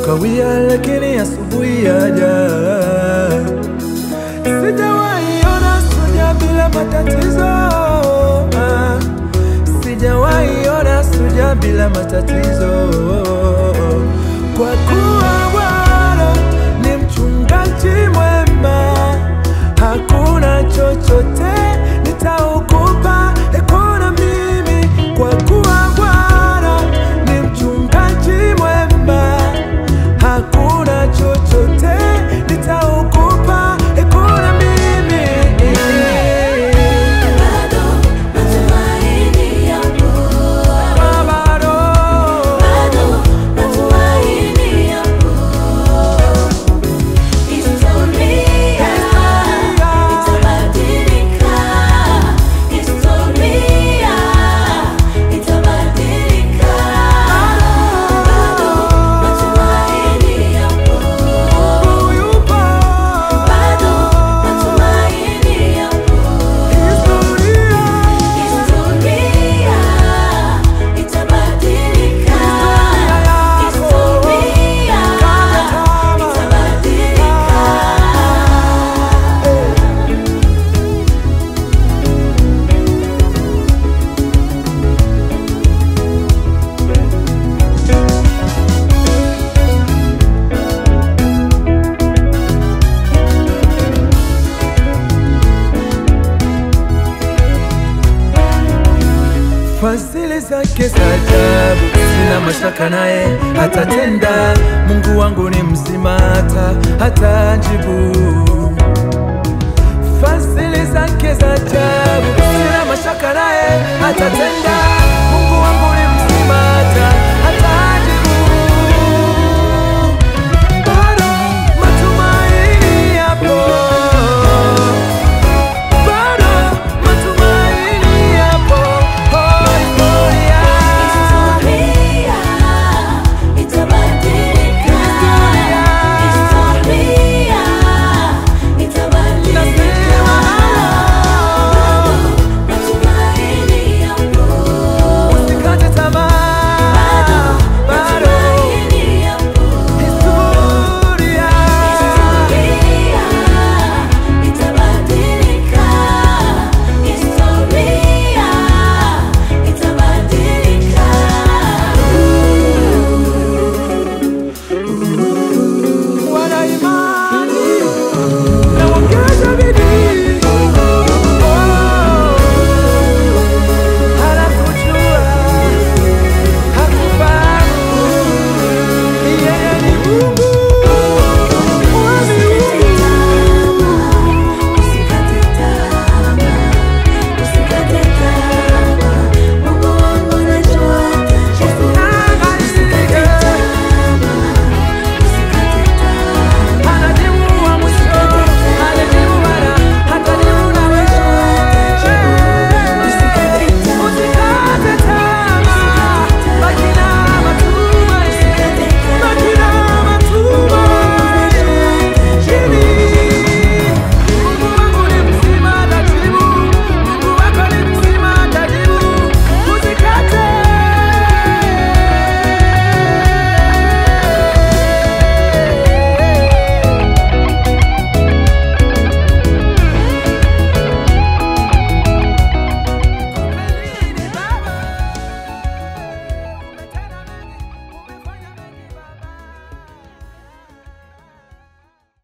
kawia, lakini asubuhi yaja. Sijawahi ona suja bila matatizo ah. Sijawahi ona suja bila matatizo, kwa kuwa Bwana ni mchungaji mwema, hakuna chochote nitaogopa, kuna mimi, kwa kuwa Bwana ni mchungaji mwema, hakuna chochote nitaogopa, kuna mimi Bado matumaini yapo, Bado. bado matumaini yapo. Historia itabadilika, historia itabadilika. Bado matumaini yapo, bado matumaini yapo. Historia itabadilika, historia itabadilika. Fadhili zake za ajabu, sina mashaka naye atatenda. Mungu wangu ni mzima, hata hatajibu. Fadhili zake za ajabu, sina mashaka naye atatenda.